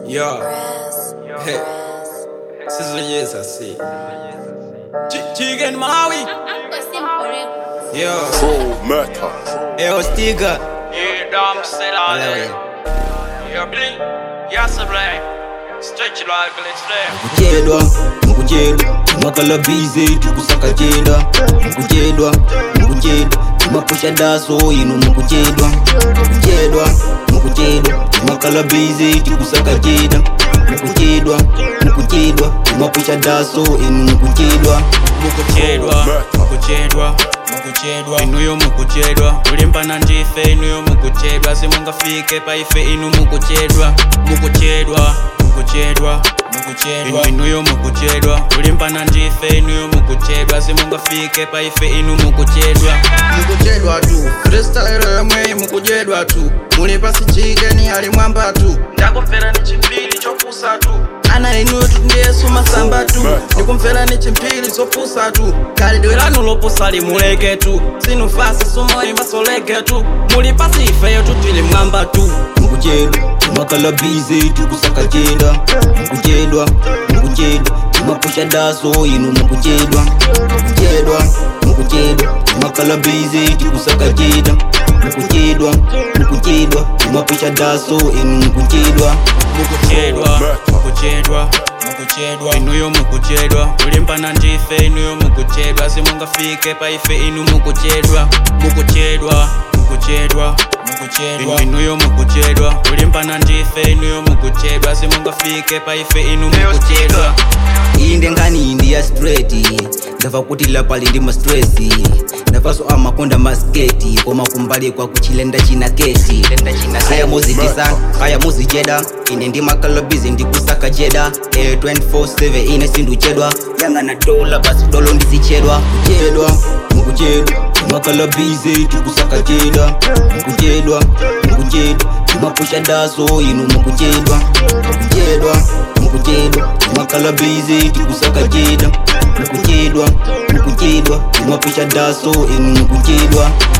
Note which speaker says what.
Speaker 1: Yo, hey, Sizzle yes, I see. Ch- Chicken Maui, yo,
Speaker 2: Pro murder.
Speaker 1: yo, Stiga.
Speaker 3: Yeah, dom sit all
Speaker 1: Hello,
Speaker 3: day. Yeah, blink. Yes, blink. Stretch it like glitch there.
Speaker 4: kuchedwa mukuchedwa timakala bize tikusaka cheda mukuchedwa mukuchedwa timapusha daso ino mukuchedwa mukuchedwa mukuchedwa timakala bize tikusaka cheda mukuchedwa mukuchedwa timapusha daso ino mukuchedwa
Speaker 1: mukuchedwa mukuchedwa mukuchedwa inuyo mukuchedwa kulimbana ndife inuyo mukuchedwa simungafike paife inu mukuchedwa mukuchedwa mukuchedwa mukuchedwa inuyo mukuchedwa kulimbana ndife inuyo mukuchedwa simungafike paife inu mukuchedwa
Speaker 5: mukuchedwa tu freestyle yomwe mukuchedwa tu muli pasi chikeni ali mwamba tu ndakumvera ni chimpili chopusa tu ana inu tundiyesu masamba tu ndikumvera ni chimpili chopusa tu khalidwe lanu lopusa limuleke tu sinufasi sumoyi masoleke tu muli pasi ifeyo tutili mwamba tu
Speaker 4: mukuchedwa timakala bize tikusaka cheda mukuchedwa mukuchedwa timapusha daso ino mukuchedwa mukuchedwa mukuchedwa timakala bize tikusaka cheda mukuchedwa mukuchedwa timapusha daso ino mukuchedwa
Speaker 1: mukuchedwa mukuchedwa mukuchedwa inuyo mukuchedwa kulimbana ndife inuyo mukuchedwa simungafike paife inu mukuchedwa mukuchedwa mukuchedwa mukuchedwa inuyo mukuchedwa kulimbana ndife inuyo mukuchedwa simungafike paife inu mukuchedwa
Speaker 4: iyi ndengani indi ya straight ndabva kuti lapali ndi mastresi ndabvaso amakonda masketi koma kumbali kwa kuchilenda china keti kaya muzitisa kaya muzicheda ine ndi makalabizi ndikusaka jeda e 24/7 ine sinduchedwa yanga na dola basi dolo ndizichedwa kuchedwa mukuchedwa makalabizi tikusaka jeda mukuchedwa mukuchedwa timapusha daso inu mukuchedwa mukuchedwa mukuchedwa timakala bizi tikusaka cheda mukuchedwa mukuchedwa timapusha daso inu mukuchedwa